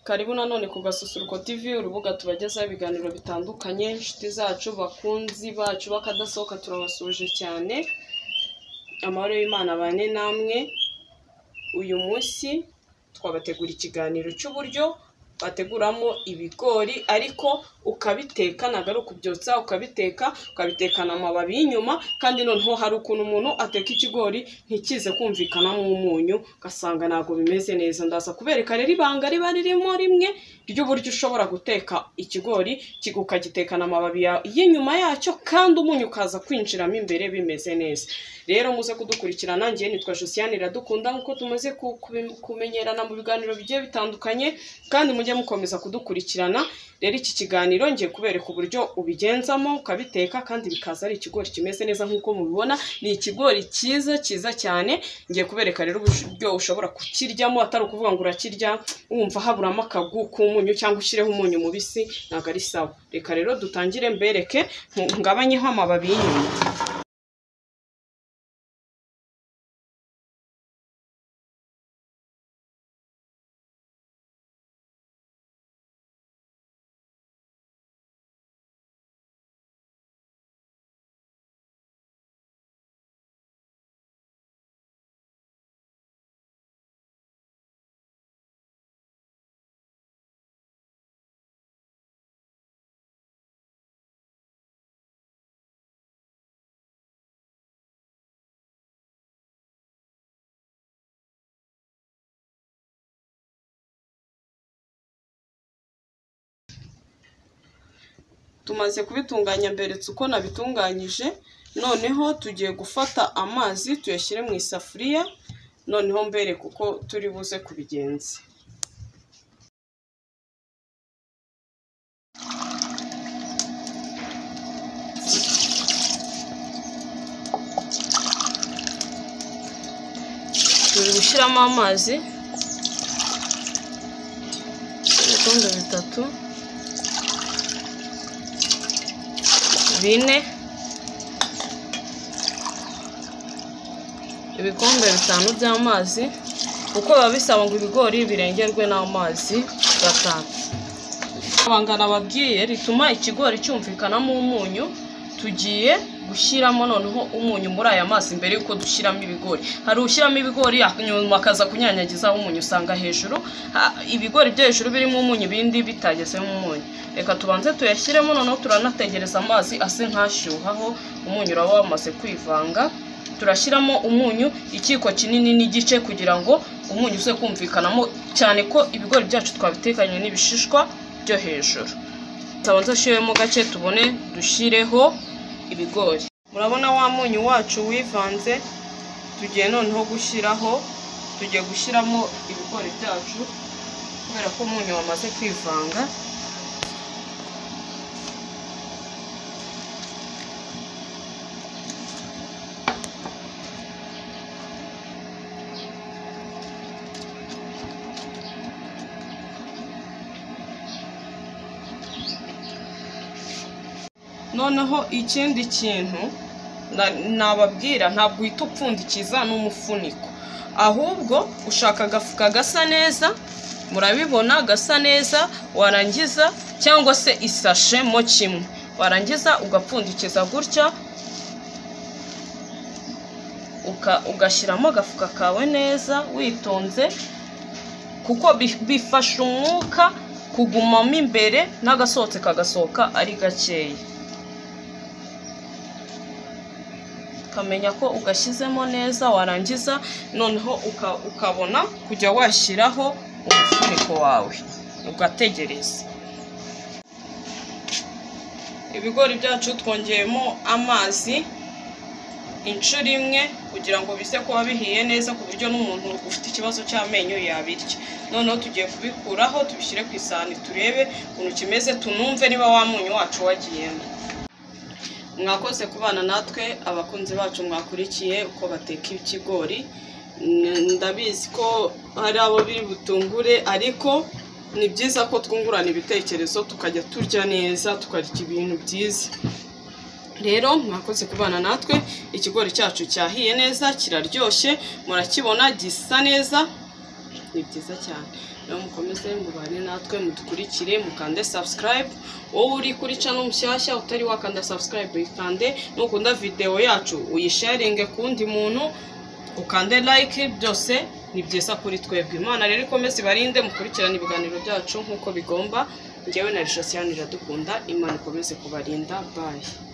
Karibu nanone ku Gasusuruko TV urubuga tubagezaho ibiganiro bitandukanye, inshuti zacu, bakunzi bacu b'akadasohoka turabasuje cyane, amahoro y'Imana abane namwe, uyu munsi twabategura ikiganiro cy'uburyo wateguramo ibigori ariko ukabiteka ntabwo ari ukubyotsa ukabiteka ukabitekana amababi y'inyuma kandi noneho hari ukuntu umuntu ateka ikigori ntikize kumvikanamo umunyu ugasanga ntabwo bimeze neza ndaza kubereka rero ibanga riba ririmo rimwe ry'uburyo ushobora guteka ikigori ki- ukagitekana amababi ya- y'inyuma yacyo kandi umunyu ukaza kwinjiramo imbere bimeze neza rero muze kudukurikirana nanjye nitwa Josiane Iradukunda nk'uko tumaze ku- kubi- kumenyerana mu biganiro bigiye bitandukanye kandi mujye mukomeza kudukurikirana rero iki kiganiro ngiye kubereka uburyo ubigenzamo ukabiteka kandi bikaza ari ikigori kimeze neza nk'uko mubibona ni ikigori cyiza cyiza cyane ngiye kubereka rero uburyo ushobora kukiryamo atari ukuvuga ngo urakirya wumva haburamo akagu k'umunyu cyangwa ushyireho umunyu mubisi ntabwo ari sawa reka rero dutangire mbereke nku- ngabanyeho amababi y'inyuma tumaze kubitunganya mberetse uko nabitunganyije noneho tugiye gufata amazi tuyashyire mu isafuriya noneho mbereke uko turi buze kubigenza turi gushyiramo amazi ibikombe bitatu bine ibikombe bitanu by'amazi kuko biba bisaba ngo ibigori birengerwe n'amazi batanu abanga nababwiye rituma ikigori cyumvikanamo umunyu tugiye gushyiramo noneho umunyu muri aya mazi mbere y'uko dushyiramo ibigori hari ushyiramo ibigori nyuma akaza kunyanyagizaho umunyu usanga hejuru ha- ibigori byo hejuru birimo umunyu ibindi bitagezemo umunyu reka tubanze tuyashyiremo noneho turanategereza amazi ase nk'ashyuhaho umunyu uraba wamaze kwivanga turashyiramo umunyu ikiko kinini n'igice kugira ngo umunyu uze kumvikanamo cyane ko ibigori byacu twabitekanye n'ibishishwa byo hejuru tubanza ushyiremo gake tubone dushyireho ibigori murabona wa munyu wacu wivanze tugiye noneho gushyiraho tugiye gushyiramo ibigori byacu kubera ko umunyu wamaze kwivanga noneho ikindi kintu na- nababwira ntabwo uhita upfundikiza n'umufuniko ahubwo ushaka agafuka gasa neza murabibona gasa neza warangiza cyangwa se isashe mo kimwe warangiza ugapfundikiza gutya uka- ugashyiramo agafuka kawe neza witonze kuko bi- bifasha umwuka kugumamo imbere n'agasohotse kagasohoka ari gakeya ukamenya ko ugashyizemo neza warangiza noneho uka- ukabona kujya washyiraho umufuniko wawe ugategereza ibigori byacu twongeyemo amazi inshuro imwe kugira ngo bize kuba bihiye neza ku buryo n'umuntu ufite ikibazo cy'amenyo yabirya noneho tugiye kubikuraho tubishyire ku isahani turebe ukuntu kimeze tunumve niba wa munyu wacu wagiyemo mwakoze kubana natwe abakunzi bacu mwakurikiye uko bateka ikigori N- ndabizi ko hari abo biri butungure ariko ni byiza ko twungurana ibitekerezo tukajya turya neza tukarya ibintu byiza rero mwakoze kubana natwe ikigori cyacu cyahiye neza kiraryoshye murakibona gisa neza ni byiza cyane rero mukomeze mubane natwe mudukurikire mukande subscribe wowe uri kuri cano mushyashya utari wakanda subscribe uyikande nukunda videwo yacu uyisharinge ku wundi muntu ukande like byose ni byiza kuri twebwe imana rero ikomeze ibarinde mukurikirane ibiganiro byacu nk'uko bigomba njyewe na rishasiyanira dukunda imana ikomeze kubarinda bayi